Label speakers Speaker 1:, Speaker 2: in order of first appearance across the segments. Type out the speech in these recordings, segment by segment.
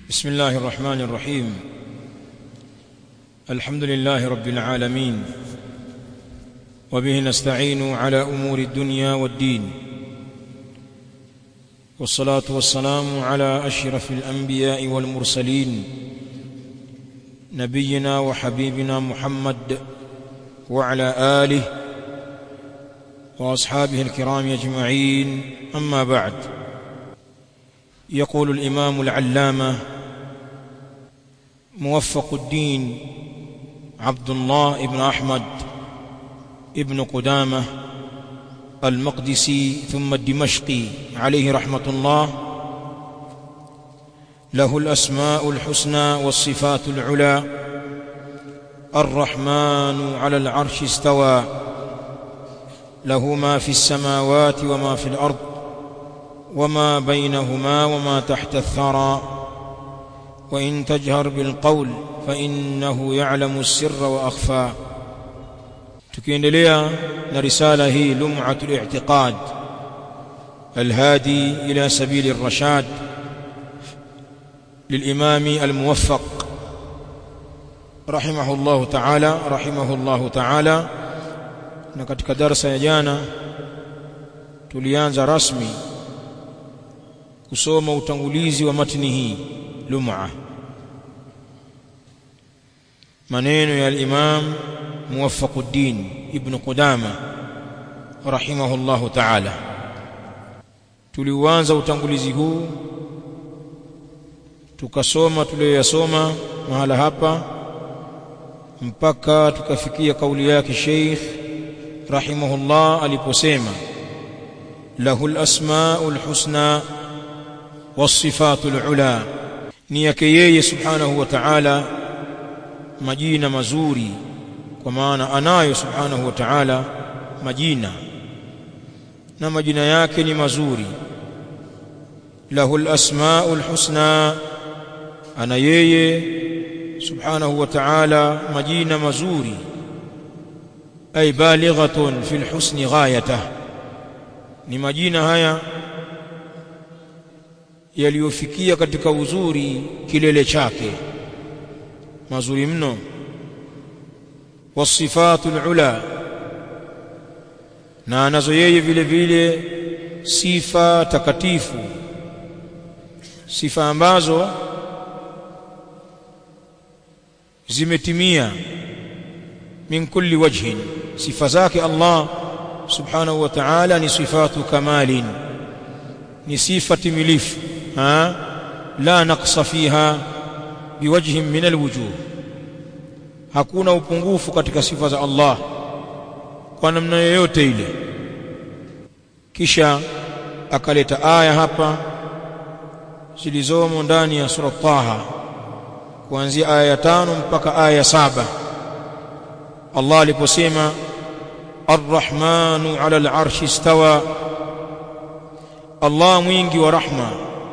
Speaker 1: بسم الله الرحمن الرحيم الحمد لله رب العالمين وبه نستعين على امور الدنيا والدين والصلاه والسلام على اشرف الانبياء والمرسلين نبينا وحبيبنا محمد وعلى اله واصحابه الكرام اجمعين اما بعد يقول الامام العلامه موفق الدين عبد الله بن احمد ابن قدامه المقدسي ثم الدمشقي عليه رحمه الله له الاسماء الحسنى والصفات العلى الرحمن على العرش استوى له ما في السماوات وما في الارض وما بينهما وما تحت الثرى وان تجهر بالقول فانه يعلم السر واخفى tukiendelea na risala hii lum'atu al-i'tiqad الهادي الى سبيل الرشاد للامام الموفق رحمه الله تعالى رحمه الله تعالى na katika darasa ya jana tulianza rasmi kusoma utangulizi wa matni hii lum'a maneno ya al-imam muwaffaquddin ibn qudama rahimahullahu ta'ala tuliuanza utangulizi huu tukasoma tuliyoyasoma mahala hapa mpaka tukafikia kauli yake Sheikh rahimahullah aliposema lahu al-asmaa'ul husna was-sifatul ula ni yake yeye subhanahu wa ta'ala majina mazuri kwa maana anayo subhanahu wa ta'ala majina na majina yake ni mazuri lahu al-asmaa'ul husna ana yeye subhanahu wa ta'ala majina mazuri ay balighatun fil husni ghayatah ni majina haya yaliyofikia katika uzuri kilele chake mazuri mno wasifatul ula na anazo yeye vile vile sifa takatifu sifa ambazo zimetimia min kulli wajhin sifa zake Allah subhanahu wa ta'ala ni sifatu kamalin ni sifa timilifu ha la naqsa fiha biwajhin min alwujuh hakuna upungufu katika sifa za Allah kwa namna yoyote ile kisha akaleta aya hapa zilizomo ndani ya sura Taha kuanzia aya ya tano mpaka aya ya saba Allah aliposema Ar-Rahmanu 'ala al-'arshi istawa Allah mwingi wa rahma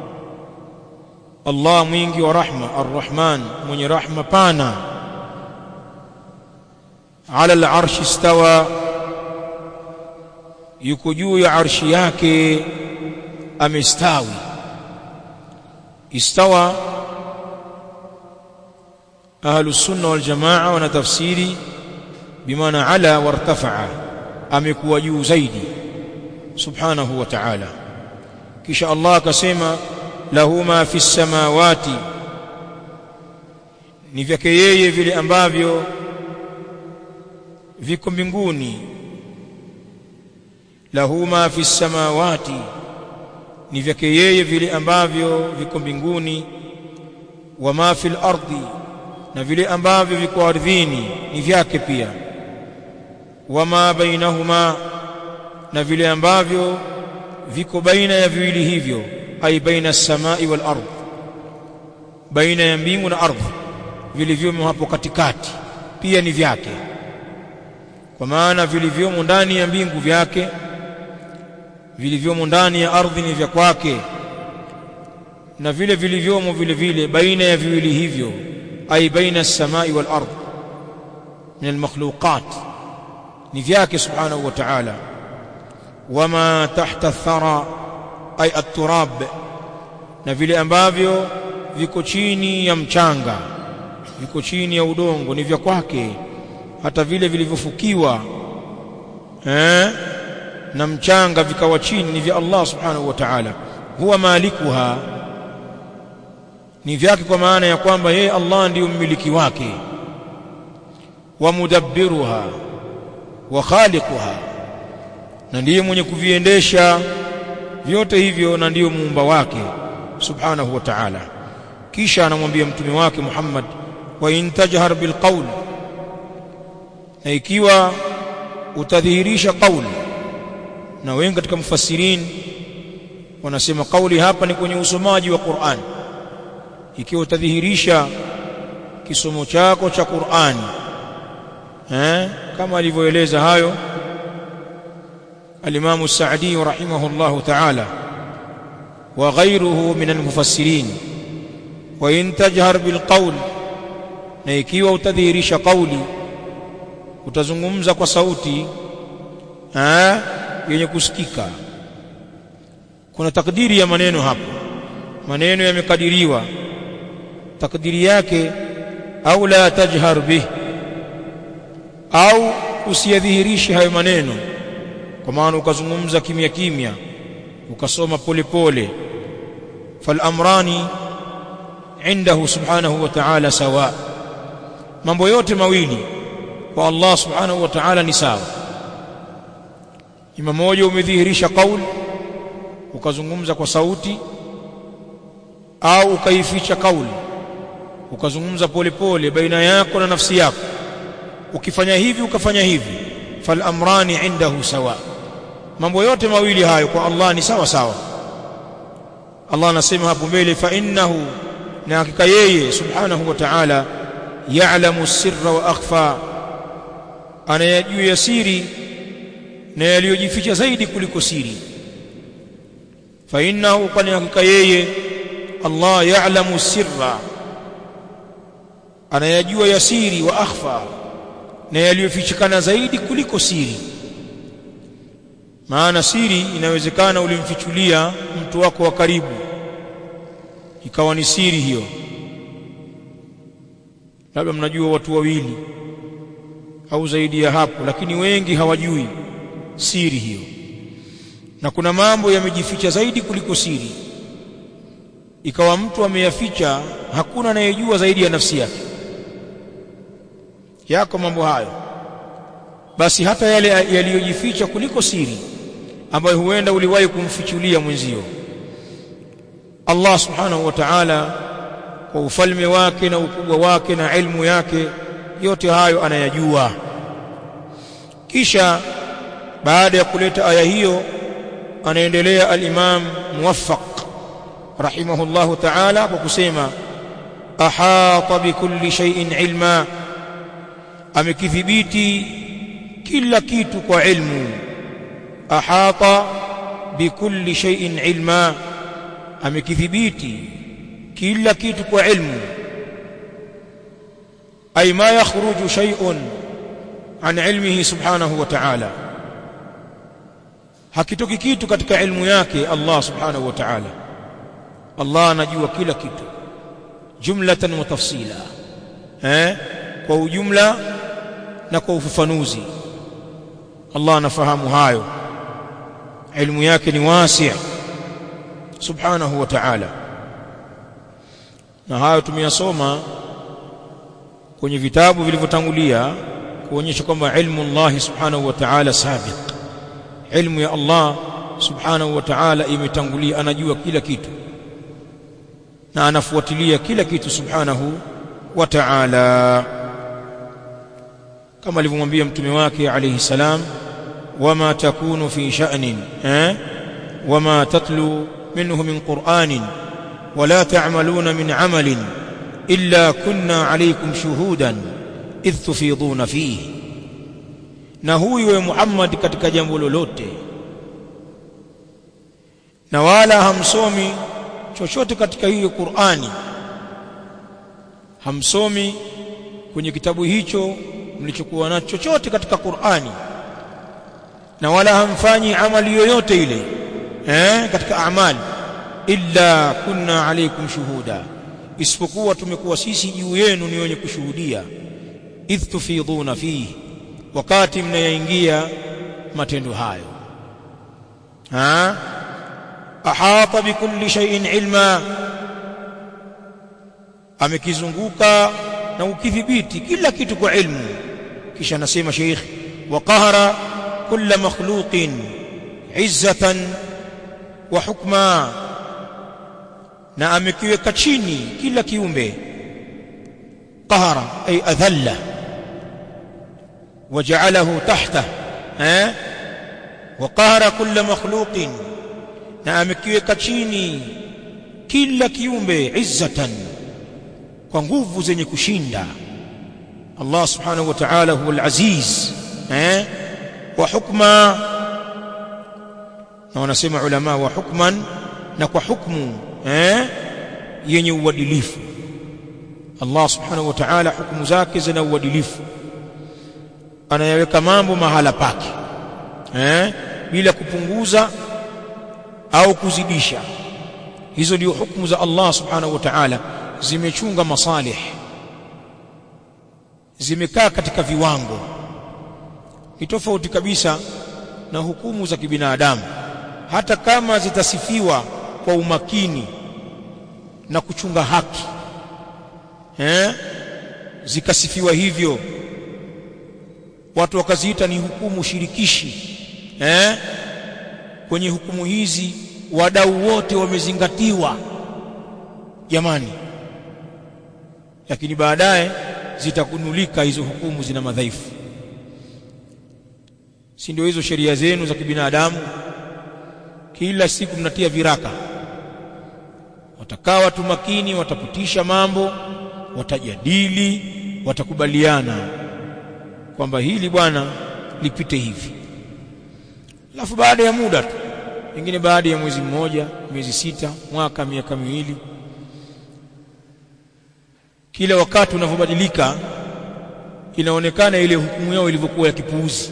Speaker 1: Allah mwingi wa rahma Ar-Rahman mwenye rahma pana 'ala al-'arshi istawa yuko juu ya arshi yake amestawi istawa ahlu sunna wal jamaa wana tafsiri bimaana ala wartafa'a amekuwa juu zaidi subhanahu wa ta'ala kisha Allah akasema lahu ma fi samawati ni vyake yeye vile ambavyo viko mbinguni lahu ma fi samawati ni vyake yeye vile ambavyo viko mbinguni wa ma fil ardi na vile ambavyo viko ardhini ni vyake pia wama bainahuma na vile ambavyo viko baina ya viwili hivyo ai baina samai wal ardh baina ya mbingu na ardhi vilivyomo hapo katikati pia ni vyake kwa maana vilivyomo ndani ya mbingu vyake vilivyomo ndani ya ardhi ni vya kwake na vile vilivyomo vile vile baina ya viwili hivyo ai baina as-samai wal ardh min al-makhluqat ni vyake subhanahu wa ta'ala wama tahta athara ay at-turab na vile ambavyo viko chini ya mchanga viko chini ya udongo ni vya kwake hata vile vilivyofukiwa eh na mchanga vikawa chini ni vya Allah subhanahu wa ta'ala huwa malikuha ni vyake kwa maana ya kwamba yeye Allah ndiyo mmiliki wake wa mudabbiruha wa khaliquha na ndiye mwenye kuviendesha vyote hivyo na ndiyo muumba wake subhanahu wa ta'ala kisha anamwambia mtume wake Muhammad wa in tajhar bil qawl na ikiwa utadhihirisha qauli na wengi katika mufassirin wanasema kauli hapa ni kwenye usomaji wa Qur'an ikiwa utadhihirisha kisomo chako cha Qur'an eh kama alivyoeleza hayo الإمام السعدي رحمه الله تعالى وغيره من المفسرين وإن تجهر بالقول na ikiwa utadhihirisha kauli utazungumza kwa sauti eh yenye kusikika kuna takdiri ya maneno hapo maneno yamekadiriwa takdiri yake au la tajhar bih au usiyadhihirishe hayo maneno kwa maana ukazungumza kimya kimya ukasoma polepole fal amrani indahu subhanahu wa ta'ala sawa mambo yote mawili kwa Allah subhanahu wa ta'ala ni sawa ima moja umedhihirisha kauli ukazungumza kwa sauti au ukaificha kauli ukazungumza polepole baina yako na nafsi yako ukifanya hivi ukafanya hivi fal amrani indahu sawa mambo yote mawili hayo kwa Allah ni sawa sawa Allah anasema hapo mbele fa innahu na hakika yeye subhanahu wa ta'ala ya'lamu sirra wa akhfa anayajua ya siri na yaliyojificha zaidi kuliko siri fa innahu kwani hakika yeye Allah ya'lamu sirra anayajua ya siri wa akhfa na yaliyofichikana zaidi kuliko siri maana siri inawezekana ulimfichulia mtu wako wa karibu ikawa ni siri hiyo labda mnajua watu wawili au zaidi ya hapo lakini wengi hawajui siri hiyo na kuna mambo yamejificha zaidi kuliko siri ikawa mtu ameyaficha hakuna anayejua zaidi ya nafsi yake yako mambo hayo basi hata yale yaliyojificha kuliko siri ambayo huenda uliwahi kumfichulia mwenzio Allah subhanahu wa ta'ala kwa ufalme wake na ukubwa wake na ilmu yake yote hayo anayajua kisha baada ya kuleta aya hiyo anaendelea al-Imam Muwaffaq rahimahullahu ta'ala kwa kusema ahata bikulli shay'in ilma amekidhibiti kila kitu kwa ilmu ahata bikulli shay'in ilma amekidhibiti kila kitu kwa ilmu ay ma yakhruju shay'un an ilmihi subhanahu wa ta'ala hakitoki kitu katika ilmu yake Allah subhanahu wa ta'ala Allah anajua kila kitu jumlatan wa tafsila eh kwa ujumla na kwa ufafanuzi Allah anafahamu hayo ilmu yake ni wasi' subhanahu wa ta'ala na hayo tumeyasoma kwenye vitabu vilivyotangulia kuonyesha kwamba ilmu Allah subhanahu wa ta'ala sabiq ilmu ya Allah subhanahu wa ta'ala imetangulia anajua kila kitu na anafuatilia kila kitu subhanahu wa ta'ala kama alivyomwambia mtume wake alayhi salam wama takunu fi sha'nin eh wama tatlu minhu min qur'anin wala ta'maluna min 'amalin illa kunna 'alaykum shuhudan idh tufiduna fihi na huyu we Muhammad katika jambo lolote na wala hamsomi chochote katika hiyo Qur'ani hamsomi kwenye kitabu hicho mlichokuwa nacho chochote katika Qur'ani na wala hamfanyi amali yoyote ile eh katika amali illa kunna alaykum shuhuda isipokuwa tumekuwa sisi juu yenu ni wenye kushuhudia idh tufidhuna fihi wakati mnayaingia matendo hayo ha ahata bikulli shay'in ilma amekizunguka na ukidhibiti kila kitu kwa ilmu kisha anasema sheikh wa qahara kulla makhluqin izzatan wa hukma na amekiweka chini kila kiumbe qahara ay adhalla وجعله تحته ها وقهر كل مخلوق na amekiweka chini kila kiumbe izzatan kwa nguvu zenye kushinda Allah subhanahu wa ta'ala huwa al-aziz eh wa hukma na wanasema ulama wa hukman na kwa hukmu eh yenye uadilifu Allah subhanahu wa ta'ala hukumu zake zina uadilifu anayaweka mambo mahala pake eh bila kupunguza au kuzidisha hizo ndio hukumu za Allah subhanahu wa ta'ala zimechunga masalih zimekaa katika viwango ni tofauti kabisa na hukumu za kibinadamu hata kama zitasifiwa kwa umakini na kuchunga haki eh zikasifiwa hivyo watu wakaziita ni hukumu shirikishi eh kwenye hukumu hizi wadau wote wamezingatiwa jamani lakini baadaye zitakunulika hizo hukumu zina madhaifu si ndio hizo sheria zenu za kibinadamu kila siku mnatia viraka watakaa watu makini watapitisha mambo watajadili watakubaliana kwamba hili bwana lipite hivi alafu baada ya muda tu pengine baada ya mwezi mmoja miezi sita mwaka miaka miwili kila wakati unavyobadilika inaonekana ile hukumu yao ilivyokuwa ya kipuuzi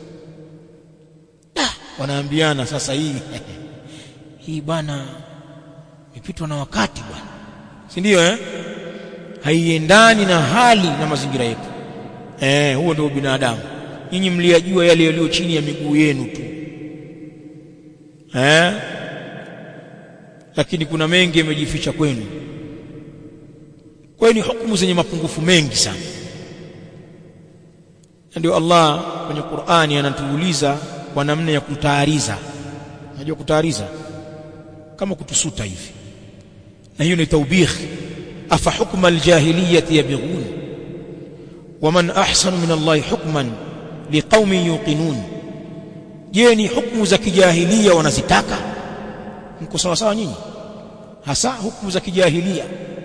Speaker 1: ah, wanaambiana sasa hii hii bwana imepitwa na wakati bwana si ndio eh haiendani na hali na mazingira yetu eh huo ndio binadamu nyinyi mliyajua yale yaliyo chini ya miguu yenu tu eh lakini kuna mengi yamejificha kwenu kwa ni hukumu zenye mapungufu mengi sana ndio Allah kwenye Qur'ani anatuuliza kwa namna ya kutaariza unajua kutaariza kama kutusuta hivi na hiyo ni taubih afa hukma aljahiliyyati yabghun waman ahsanu min Allah hukman liqaumin yuqinun je ni hukumu za kijahilia wanazitaka mko sawa sawa nyinyi hasa hukumu za kijahilia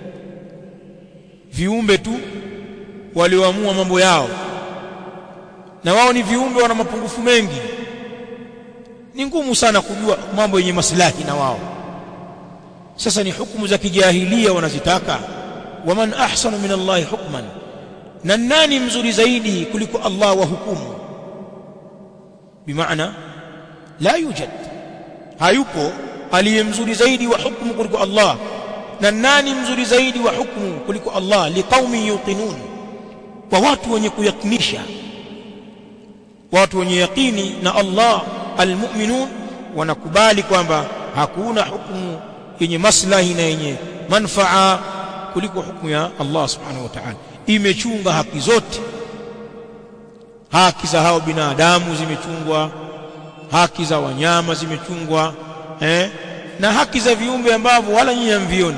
Speaker 1: viumbe tu walioamua mambo yao na wao ni viumbe wana mapungufu mengi ni ngumu sana kujua mambo yenye maslahi na wao sasa ni hukumu za kijahilia wanazitaka waman ahsanu min Allah hukman na nani mzuri zaidi kuliko Allah wa hukumu bimaana la yujad hayupo aliye mzuri zaidi wa hukumu kuliko Allah na nani mzuri zaidi wa hukumu kuliko Allah liqaumi yuqinun kwa watu wenye kuyakinisha watu wenye yaqini na Allah almu'minun wanakubali kwamba hakuna hukumu yenye maslahi na yenye manfaa kuliko hukumu ya Allah subhanahu wa ta'ala imechunga haki zote haki za hao binadamu zimechungwa haki za wanyama zimechungwa eh na haki za viumbe ambavyo wala nyinyi hamvioni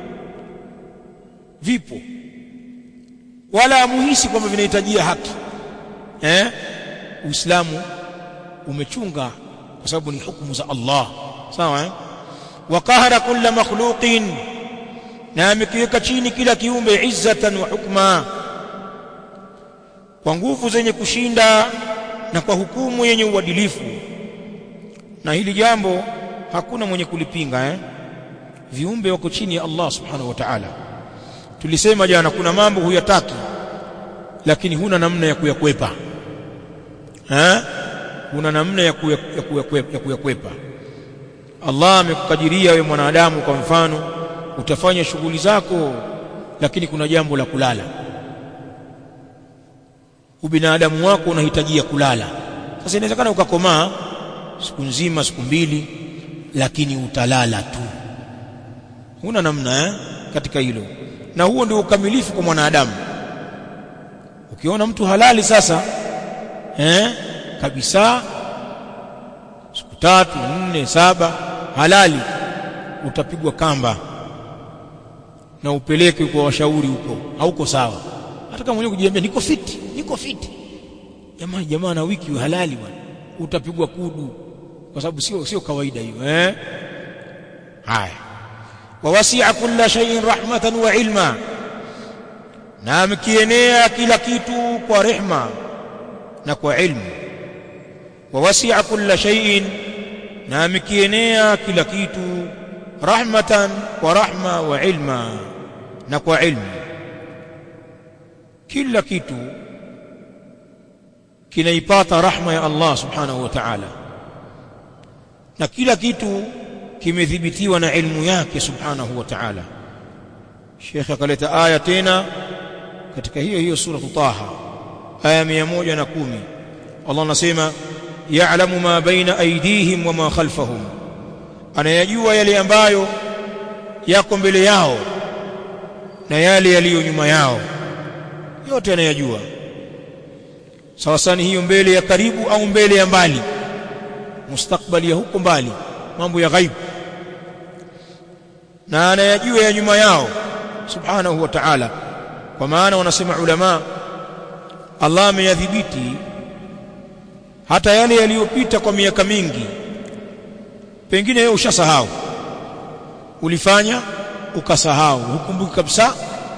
Speaker 1: vipo wala muhisi kwamba vinahitajia haki eh Uislamu umechunga kwa sababu ni hukumu za Allah sawa eh wa qahara kulla makhluqin na amekiweka chini kila kiumbe izzatan wa hukma kwa nguvu zenye kushinda na kwa hukumu yenye uadilifu na hili jambo hakuna mwenye kulipinga eh viumbe wako chini ya Allah subhanahu wa ta'ala tulisema jana kuna mambo huyataki lakini huna namna ya kuyakwepa eh huna namna ya kuyakwepa ya kuyakwepa Allah amekukadiria wewe mwanadamu kwa mfano utafanya shughuli zako lakini kuna jambo la kulala ubinadamu wako unahitajia kulala sasa inawezekana ukakomaa siku nzima siku mbili lakini utalala tu huna namna eh? katika hilo na huo ndio ukamilifu kwa mwanadamu ukiona mtu halali sasa eh? kabisa siku tatu nne saba halali utapigwa kamba na upeleke kwa washauri huko hauko sawa hata kama mwenyewe kujiambia niko fiti niko fiti jamaa jamaa na wiki halali bwana utapigwa kudu kwa sababu sio sio kawaida hiyo eh haya wawasi'a kulla shay'in rahmatan wa ilma na mkienea kila kitu kwa rehma na kwa ilmu wawasi'a kulla shay'in na mkienea kila kitu rahmatan kwa rahma wa ilma na kwa ilmu kila kitu kinaipata rahma ya Allah subhanahu wa ta'ala na kila kitu kimethibitiwa na ilmu yake subhanahu wa ta'ala Sheikh akaleta aya tena katika hiyo hiyo sura Taha aya 110 Allah anasema ya'lamu ma baina aydihim wa ma khalfahum anayajua yale ambayo yako mbele yao na yale yaliyo nyuma yao yote anayajua sawa sana hiyo mbele ya karibu au mbele ya mbali mustakbali ya huko mbali mambo ya ghaibu na anayajua ya nyuma yao subhanahu wa ta'ala kwa maana wanasema ulama Allah ameyadhibiti hata yale yaliyopita kwa miaka mingi pengine wewe ushasahau ulifanya ukasahau hukumbuki kabisa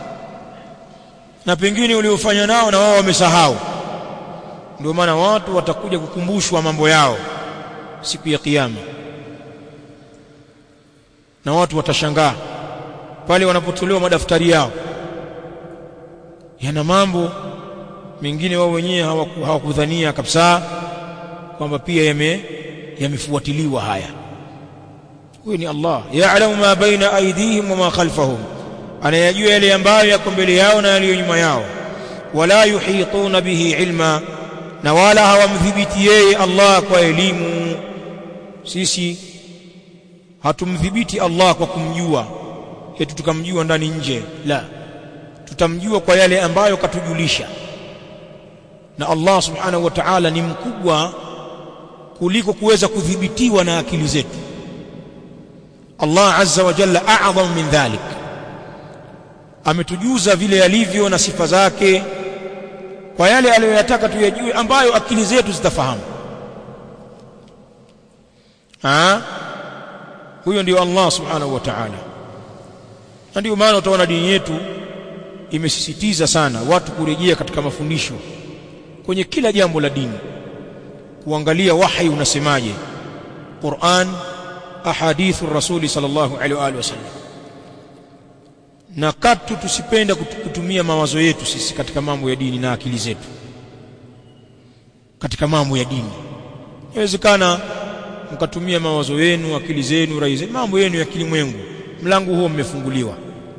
Speaker 1: na pengine uliofanya nao na wao wamesahau ndio maana watu watakuja kukumbushwa mambo yao siku ya kiyama na watu watashangaa pale wanapotolewa madaftari yao yana mambo mengine wao wenyewe hawakudhania hawaku kabisa kwamba pia yame yamefuatiliwa haya huyu ni Allah ya'lamu ma baina aydihim wa ma khalfahum anayajua yale ambayo yako mbele yao na yaliyo nyuma yao wala yuhituna bihi ilma na wala hawamdhibiti yeye Allah kwa elimu sisi hatumdhibiti Allah kwa kumjua eti tukamjua ndani nje la tutamjua kwa yale ambayo katujulisha na Allah subhanahu wa ta'ala ni mkubwa kuliko kuweza kudhibitiwa na akili zetu Allah azza wa jalla a'zam min dhalik ametujuza vile yalivyo na sifa zake kwa yale aliyoyataka tuyajue ambayo akili zetu zitafahamu ha huyo ndio Allah subhanahu wa ta'ala na ndio maana utaona dini yetu imesisitiza sana watu kurejea katika mafundisho kwenye kila jambo la dini kuangalia wahi unasemaje Qur'an ahadithu rasuli sallallahu alaihi wa alihi wasallam na katu tusipenda kutumia mawazo yetu sisi katika mambo ya dini na akili zetu katika mambo ya dini inawezekana mkatumia mawazo yenu akili zenu rai zenu mambo yenu ya kilimwengu mlango huo mmefunguliwa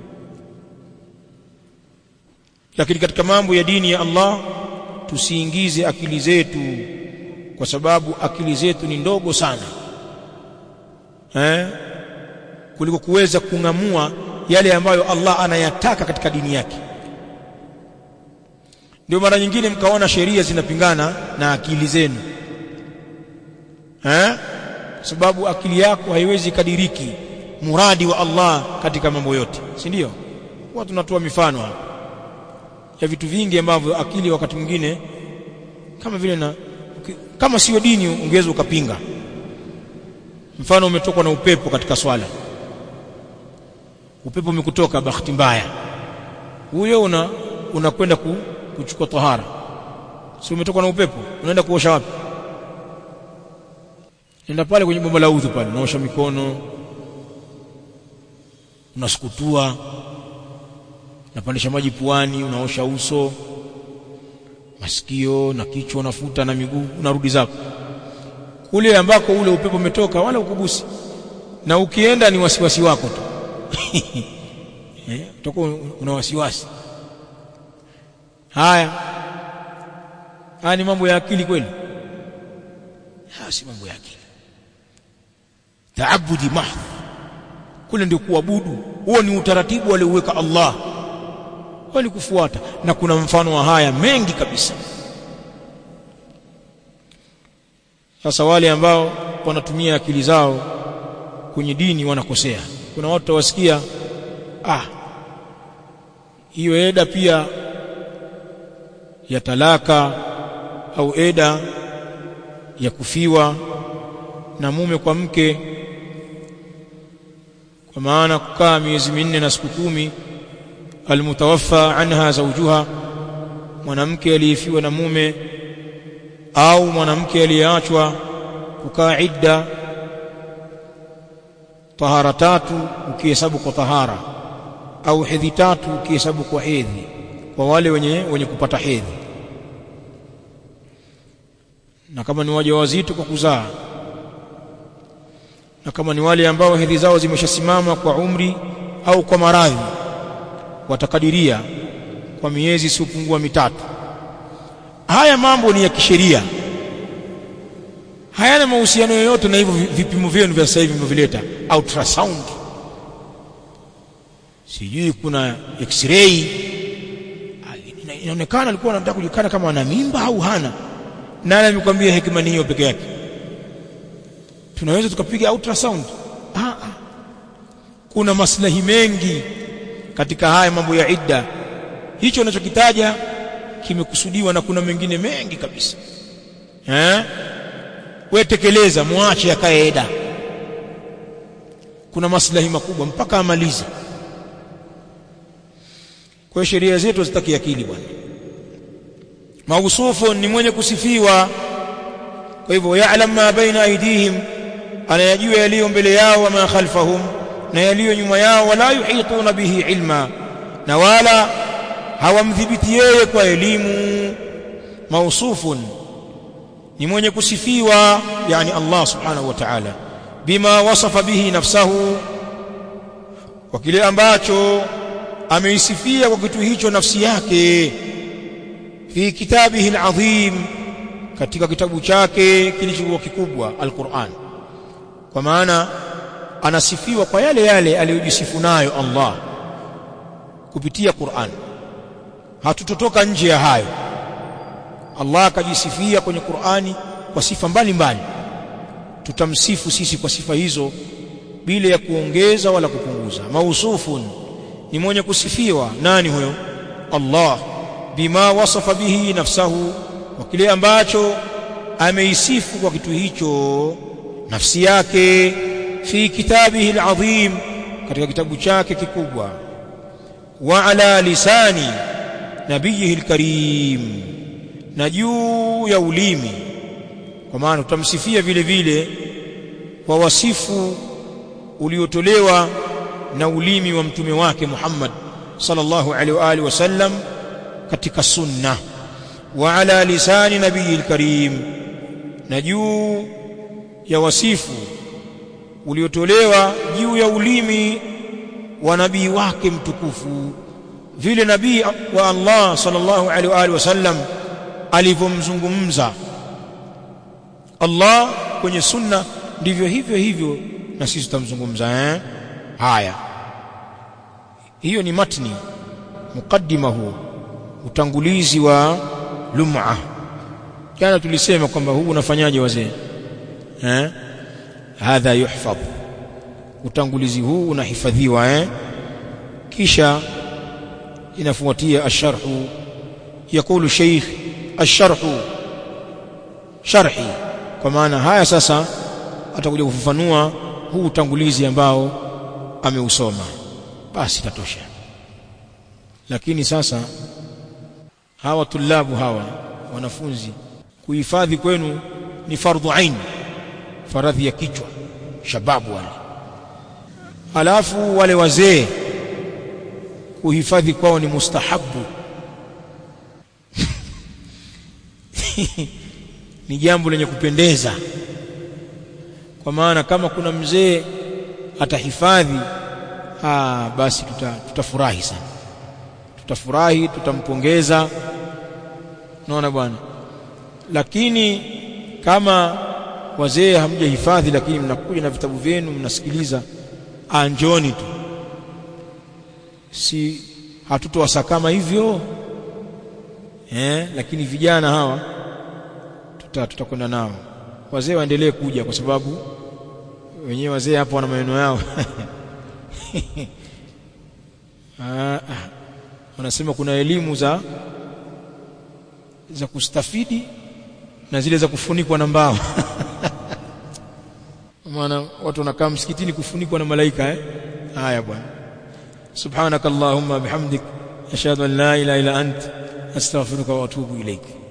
Speaker 1: lakini katika mambo ya dini ya Allah tusiingize akili zetu kwa sababu akili zetu ni ndogo sana eh kuliko kuweza kung'amua yale ambayo Allah anayataka katika dini yake ndio mara nyingine mkaona sheria zinapingana na akili zenu eh sababu akili yako haiwezi kadiriki muradi wa Allah katika mambo yote si ndio huwa tunatoa mifano hapa ya vitu vingi ambavyo akili wakati mwingine kama vile na kama sio dini ungeweza ukapinga mfano umetokwa na upepo katika swala upepo umekutoka bahati mbaya huyo una unakwenda ku, kuchukua tahara si umetoka na upepo unaenda kuosha wapi nenda pale kwenye bomba la udhu pale unaosha mikono unasukutua unapandisha maji puani unaosha uso masikio na kichwa unafuta na miguu unarudi zako kule ambako ule upepo umetoka wala ukugusi na ukienda ni wasiwasi wako tu eh utakuwa una wasiwasi haya haya ni mambo ya akili kweli haya si mambo ya akili taabudi mahdh kule ndio kuabudu huo ni utaratibu alioweka Allah wali kufuata na kuna mfano wa haya mengi kabisa sasa wale ambao wanatumia akili zao kwenye dini wanakosea kuna watu tawasikia ah hiyo eda pia ya talaka au eda ya kufiwa na mume kwa mke kwa maana kukaa miezi minne na siku kumi almutawaffa anha zawjuha mwanamke aliyefiwa na mume au mwanamke aliyeachwa kukaa idda tahara tatu ukihesabu kwa tahara au hedhi tatu ukihesabu kwa hedhi kwa wale wenye wenye kupata hedhi na kama ni wajawazito kwa kuzaa na kama ni wale ambao hedhi zao zimeshasimama kwa umri au kwa maradhi watakadiria kwa miezi isiyopungua mitatu haya mambo ni ya kisheria hayana mahusiano yoyote na hivyo vipimo vyenu vya sasa hivi mnavileta ultrasound sijui kuna x-ray inaonekana alikuwa anataka kujikana kama ana mimba au hana nani amekwambia hekima ni hiyo peke yake tunaweza tukapiga ultrasound ah, ah. kuna maslahi mengi katika haya mambo ya idda hicho unachokitaja kimekusudiwa na kuna mengine mengi kabisa eh wewe tekeleza muache akae eda kuna maslahi makubwa mpaka amalize kwa sheria zetu zitaki akili bwana mausufu ni mwenye kusifiwa kwa hivyo ya'lam ma baina aidihim anayajua yaliyo mbele yao wa ma khalfahum na yaliyo nyuma yao wala yuhituna bihi ilma na wala hawamdhibiti yeye kwa elimu mausufun ni mwenye kusifiwa yani Allah subhanahu wa ta'ala bima wasafa bihi nafsahu kwa kile ambacho ameisifia kwa kitu hicho nafsi yake fi kitabihi alazim katika kitabu chake kilichokuwa kikubwa alquran kwa maana anasifiwa kwa yale yale aliyojisifu nayo Allah kupitia Qur'an hatutotoka nje ya hayo Allah akajisifia kwenye Qur'ani kwa sifa mbalimbali tutamsifu sisi kwa sifa hizo bila ya kuongeza wala kupunguza mausufun ni mwenye kusifiwa nani huyo Allah bima wasafa bihi nafsahu kwa kile ambacho ameisifu kwa kitu hicho nafsi yake fi kitabihi alazim katika kitabu chake kikubwa wa ala lisani nabiyihi alkarim na juu ya ulimi kwa maana tutamsifia vile vile kwa wasifu uliotolewa na ulimi wa mtume wake Muhammad sallallahu alaihi wa alihi wasallam katika sunna wa ala lisani nabiyil karim na juu ya wasifu uliotolewa juu ya ulimi wa nabii wake mtukufu vile nabii wa Allah sallallahu alaihi wa alihi wasallam alivyomzungumza Allah kwenye sunna ndivyo hivyo hivyo na sisi tutamzungumza eh haya hiyo ni matni mukaddima huu utangulizi wa lum'a jana tulisema kwamba huu unafanyaje wazee eh hadha yuhfadh utangulizi huu unahifadhiwa eh kisha inafuatia asharhu yakulu sheikh asharhu sharhi kwa maana haya sasa atakuja kufafanua huu utangulizi ambao ameusoma basi tatosha lakini sasa hawa tulabu hawa wanafunzi kuhifadhi kwenu ni fardhu ain faradhi ya kichwa shababu wale alafu wale wazee kuhifadhi kwao ni mustahabu ni jambo lenye kupendeza kwa maana kama kuna mzee atahifadhi ah basi tuta, tutafurahi sana tutafurahi tutampongeza naona bwana lakini kama wazee hamjahifadhi lakini mnakuja na vitabu vyenu mnasikiliza anjoni tu si hatutowasakama hivyo eh lakini vijana hawa tuta tutakwenda nao wazee waendelee kuja kwa sababu wenyewe wazee hapo wana maneno yao ah, ah. wanasema kuna elimu za za kustafidi na zile za kufunikwa na mbao maana watu wanakaa msikitini kufunikwa na malaika eh haya bwana subhanakallahumma bihamdik ashhadu an la ilaha illa ant astaghfiruka wa atubu ilaik